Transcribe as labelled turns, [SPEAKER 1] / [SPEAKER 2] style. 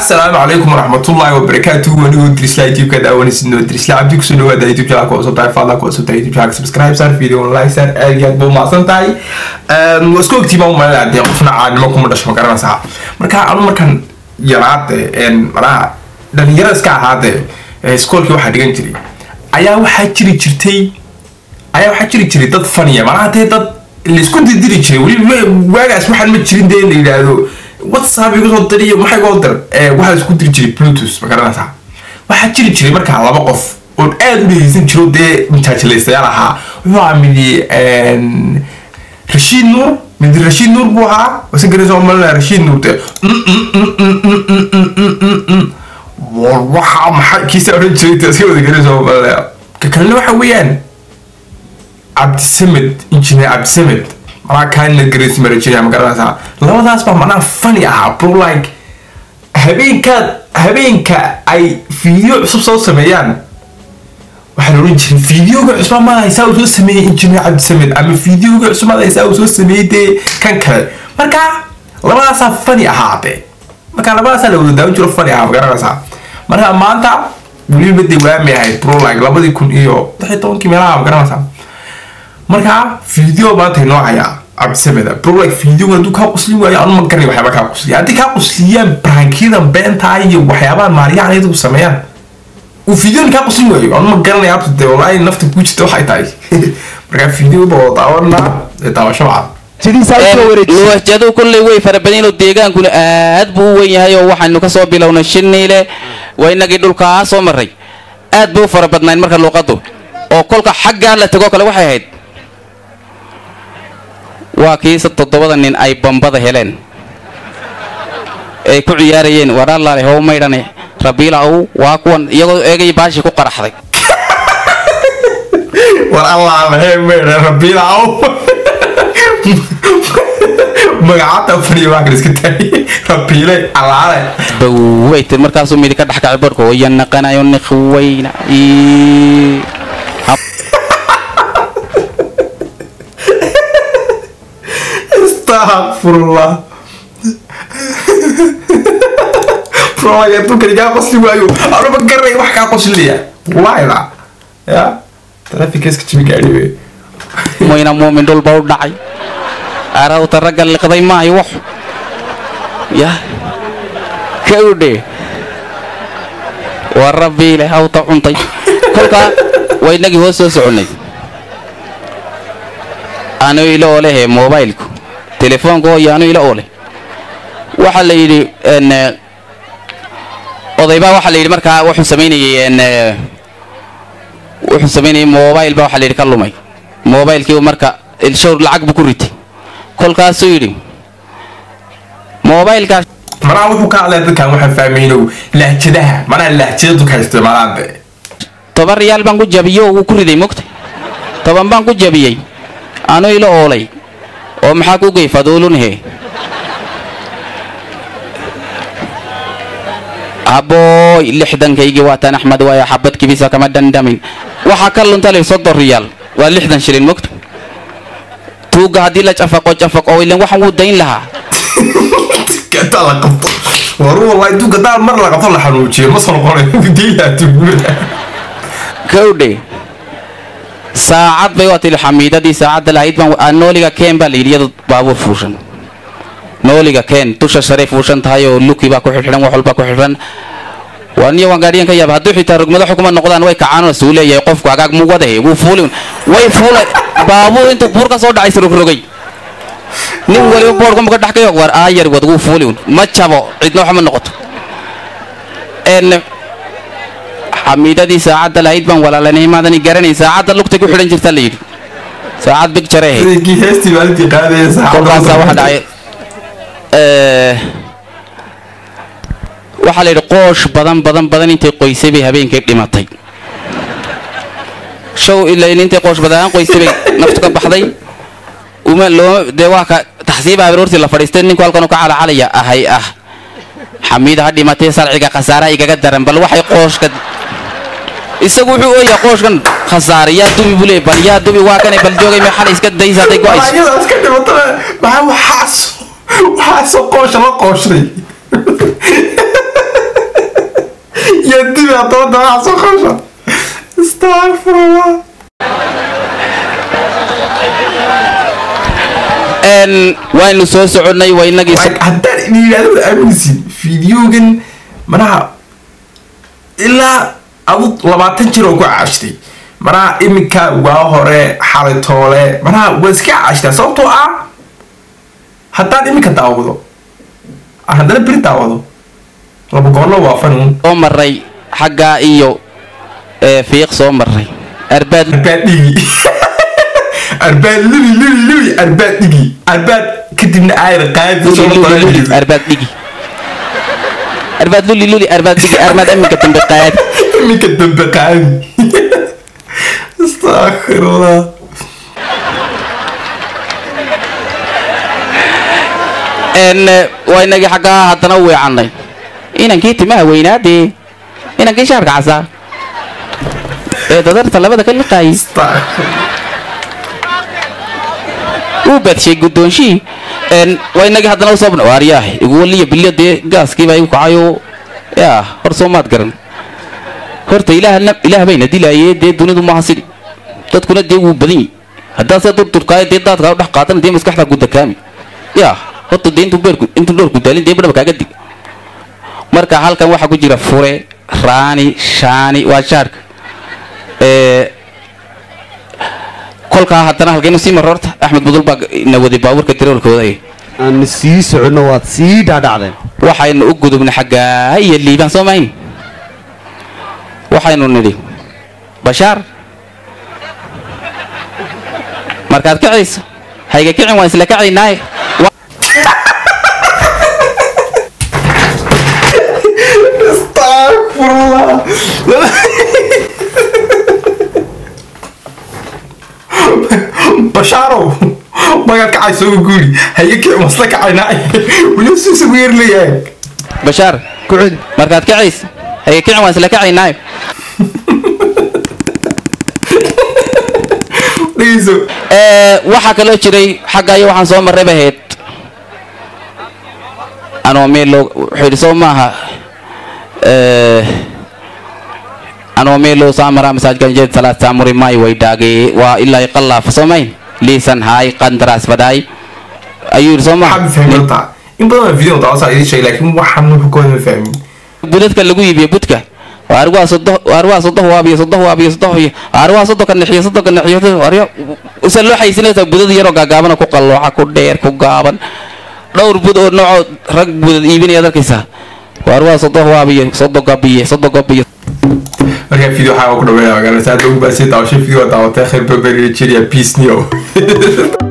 [SPEAKER 1] asalaamu calaykum waraxmatullaahi wabarakaatuhu wanigoo dirisla youtube-ka daawanaysidnoo dirisla cabdi kusoo dhawaada youtube channel ku cusub tahay fadlan ku cusub tahay youtube channel subscribe sar video like sar aad iyo aad buu mahadsan tahay waa isku ogtii baan umalina dee qofna caadnimo kuma dhasho ma garanaysaa marka anu markan yaraade manaha dhalinyaro iska ahaade iskoolkii waxaa dhigan jiray ayaa waxaa jiri jirtay ayaa waxaa jiri jiray dad faniya manaha dee dad laisku didiri jiray weli waagaas waxaan ma jirin dee la yidhaahdo whatsapp igu soo diriyo maxay goo dir waxaa isku diri jiray bluetooth ma garanaysaa waxaa jiri jiray markaa laba qof oon aada u dhegeysan jiro dee majaajilaystayaal ahaa wuxuu ahaa midi rashiid nuur midi rashiid nuur buu ahaa wase garaysa malina rashiid nuur dee war waxaa maxay kiisa odhan jiray dee iska wada garaysa malina ka kalena waxa weeyaan cabdisamed engineer cabdisamed manaa kaana grace marajinaya ma garanaysaa labadaas baa macnaha funny ahaa bro like habeenkaad habeenka ay video cusub soo sameeyaan waxaa la oran jiray videoga cusub ma haysaa uu soo sameeyey engineer cabdisamed ama videoga cusub ma haysaa uu soo sameeyey dee kan kale marka labadaasaa funny ahaa de marka labadaasaa la wada daawan jiro funny ahaa ma garanaysaa marka maanta weliba dee waami ahayd bro like labadii kun iyo lix iyo tobankii meelaha ma garanaysaa markaa video maanta inoo hayaa cabdisameda bro like videoga hadduu kaa quslin waayo anu ma garanay waxyaaba kaa qusliya haddii kaa qusliyaan brankiyadan beentaa iyo waxyaabaha maaliyahan iyagu sameeyaan uu videogan kaa quslin waayo anu ma garanay abta dee walaahi nafta kuu jirta waxay tahay markaa videoba oo daawanaa ee daawasho wacan
[SPEAKER 2] luwahjadu kulley way fara badan oo deegaankuna aad buu u wen yahay oo waxaynu kasoo bilownay shiniile waa inagii dhulkaa soo maray aad bay u fara badnayn marka luuqadu oo kolka xaggaa la tegoo kale waxay ahayd waa kiisa toddobada nin ay bambada heleen ay ku ciyaarayeen waraalaale how maydhane rabiilaw waa kuwan iyagoo eegay baashii ku qaraxday
[SPEAKER 1] war allah maxay meydha rabiilaaw magacata fadhiya waa kan iska taagay rabiile alaale
[SPEAKER 2] baweyt markaasuu midi ka dhex kacay barhko wayanaqanayo nikhweyna
[SPEAKER 1] astaqfirullah bro adduunkani kaa qosli waayo anu ma garanay wax kaa qoslaya wallahida ya trafikka iska jibi gaadhi wey
[SPEAKER 2] moyna muumin dhulba u dhacay arawta ragga liqday maayo wax ya kawdhe waa rabbiile hawta cuntay kolkaa waa inagii hoos soo soconnay anu ila olehe mobailku telefoonka hooyo anu ila ole waxaa la yidhi odaybaa waxaa la yidhi markaa wuxuu samaynayey wuxuu samaynayay mobile baa waxaa la yidhi ka lumay mobilekii marka showr lacag buu ku ritay kolkaasuu yidhi mobilekaas
[SPEAKER 1] manaha wuxuu ka hadlaya dadkan waxaan fahmaynow lahjadaha manaha lahjada dadka isticmaalaan de
[SPEAKER 2] toban riyaal baan ku jabiyo wuu ku riday mogta toban baan ku jabiyey anu ila oolay oo maxaa ku gey faduulunhe habooy lixdankaygii waataan axmed waaya xabad kibisa kama dhandhamin waxaa ka lunta lay soddon riyaal waa lixdan shilin mogta tuugga haddii la cafaqo cafaqo ilan waxaan wuu dayn lahaa
[SPEAKER 1] gadaa la qabto waru wallahi intuu gadaa mar la qabto la xanuujiyo ma soo noqonayo diilaha tuugmada
[SPEAKER 2] kowdhe saacad bay waa tili xamiidadii saacadda lahayd baan nooliga keen baa la yidhi iyadu baabuur fuushan nooliga keen dusha sharay fuushan tahay oo luki baa ku xidhan wax walbaa ku xidhan waa niyo waan gaadhiyan ka yaaba hadduu xitaa rugmado xukuma noqdaan way kacaanoo suu leeyahay qofku agaag mu wadahe wuu fuuli way fuulay baabuur intuu buur ka soo dhacay rogrogay nin waliba boorka muka dhex kayo war aayar wad wuu fuuli un ma jabo cidna waxa ma noqoto xamiidadii saacadda lahayd baan walaalanay maadani garanay saacadda lugtay ku xidhan jirta la yidhi saacad big jare ahayd
[SPEAKER 1] kii heestii maalintii qaadaya
[SPEAKER 2] kolkaasaa waxa dhacay waxaa la yidhi qoosh badan badan badan intay qoysay bay habeenkay dhimatay show ilayn intay qoosh badan aan qoysay bay naftu ka baxday uma looma dee waa ka taxsiiba habeerortii la fadhiistay ninku halkan ka calacalaya ahay ah xamiida ha dhimatay sarciga khasaaraha igaga daran bal waxay qooshka isagu wuxuu ooyaa qooshkan khasaare yaa dubi buu leey bal yaa dubi waa kanay bal joogay mee xalay iska daysa hadday go-ayso
[SPEAKER 1] ayadaas ka dhimato maxaa waxaas waxaasoo qoosha la qooshay iyo dibi haddaba dabaxa soo qasha astagfirullah
[SPEAKER 2] n waynu soo soconnay waa inagii so-
[SPEAKER 1] Like, haddaan idin yidhahdo wada aaminaysin fideogan manaha ilaa adu labaatan jir oo ku caashtay manaha iminka waa hore xalay toole manaha waa iska caashtaa sababtoo ah haddaan iminka daawado aan haddana beri daawado laba goollo waa fanuun
[SPEAKER 2] soo maray xaggaa iyo ee, fiiq soo maray arbaad
[SPEAKER 1] arbaad dhigi arbaad lubi lubi lubi arbaad dhigi arbaad kadibna aayar qaadi
[SPEAKER 2] luli
[SPEAKER 1] soo
[SPEAKER 2] luli luli
[SPEAKER 1] dareemaysa.
[SPEAKER 2] arbaad dhigi arbaad luli luli arbaad dhigi armaad aminka dambe qaadi
[SPEAKER 1] iminka dambe qaadi astagfirullah
[SPEAKER 2] n waa inagii xaggaa haddana u weecannay inankii timaha weynaadee inankii shaarka casaa ee dadarta labada ka liqaayay
[SPEAKER 1] Astagfirullah.
[SPEAKER 2] uu baadshay guddoonshihii n waa inagii haddana usoo bna waaryaah igu waliya bilyo dee gaaskiibaa igu kacayo yaa hor soo maad garan horta ilaahna ilaah bayna dilaayee dee dunidu maaha sidhi dadkuna dee wuu badan yi haddaad se durturkaayo dee daadkaa u dhex qaatan dee maskaxdaa gudakaami yaa horta dee intuu beerku intuu dhoor gudaalin dee badhaba kaaga dig marka halkan waxaa ku jira fure raani shaani waa shaarka ee kolkaa haddana halkaynu sii marro horta axmed budul baa na waday baabuurka tiroolkooda ay
[SPEAKER 3] aan sii soconno waad sii dhaadhacdeen
[SPEAKER 2] waxaynu u gudubnay xaggaa iyo liibaan soo mahayn waxaynu nidhi bashaar markaad kacayso hayga kicin waan isla kacaynaaye Wa-
[SPEAKER 1] Astagfirullah. Basharow, magaad kacayso ugu guuri haye kii masla kacaynaa weli suusa ugu yeer leeyahay
[SPEAKER 2] bashaar
[SPEAKER 3] ku celi
[SPEAKER 2] markaad kacayso hayga kicin waan isla kacaynaaye
[SPEAKER 1] dhegeyso
[SPEAKER 2] Ee, waxaa kaloo jiray xagga iyo waxaan soo marray bahayd anoo meel loo wuxuu yidhi soo maaha ee, anoo meel loo saa maraa masaajkan jeed salaad saamuri may way dhaagee waa ilaa qallaafa soo mayn liisan haay qandaraas fadaay ayuu yidhi soo maaha
[SPEAKER 1] waxaad fahmi doontaa in badan baa video daawasaa idin sheegay laakiin waxaan wuxuu kooda ma fahmin
[SPEAKER 2] budadka lagu iibiyo budka waar waa sodo waar waa sodo waabiyo sodo waabiyo sodo iyo waar waa sodo ka nixiyo sodo ka nixiyo waaryo usan loo xaysinaysa budad yaroo gaagaaban oo ku qallooca ku dheer ku gaaban dhowr bud oo noocoo rag budad iibinaya arkaysaa waar waa sodo waabiyo sodo gabiye sodo gabiye
[SPEAKER 1] markaa video waxaa ku dhaweeya magaalada saada ugu baasay daawasho video daawatay khayr baberiya jiriya peace new